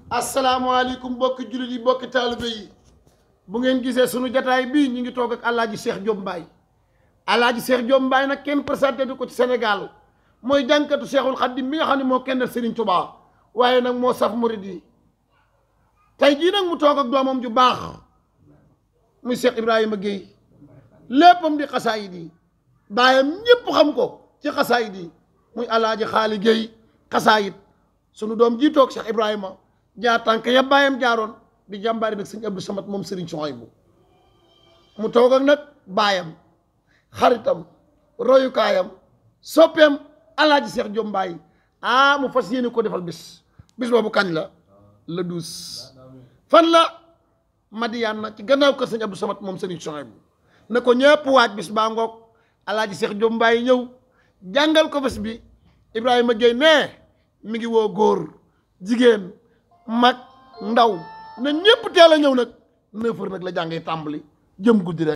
asalaamaaleykum bokki jullit yi bokki taalibe yi bu ngeen gisee sunu jataay bii ñu ngi toog ak alaaji Cheikh Diop Mbaye alaaji Cheikh Diop Mbaye nag kenn présenté du ko ci Sénégal mooy jànkatu Cheikhul Khadim mi nga xam ne moo kenn Serigne Touba waaye nag moo saf murid yi tey jii nag mu toog ak doomam ju baax muy Cheikh Ibrahima Guèye léppam di xasaayid yi baayam ñëpp xam ko ci xasaayid yi muy alaaji Xaali Guèye xasaayid sunu doom jii toog Cheikh Ibrahima jaar tànk ya baayam jaaroon di jàmbaari nag sëñ Abdou Samad moom Serigne Souhaïbou mu toog ak nag baayam xaritam royukaayam soppeem alaaji Cheikh Diop Mbaye ah mu fas yéene ko defal bis bis boobu kañ la le douze fan la Madiane na ci gannaaw kër sëñ Abdou Samad moom Serigne Souhaïbou na ko ñëpp waaj bis baa ngoog alaaji Cheikh Diop Mbaye ñëw jàngal ko bés bi Ibrahima Guèye nee mi ngi woo góor jigéen mag ndaw na ñëpp teel a ñëw nag neuf heures nag la jàngee tàmbali jëm guddi rek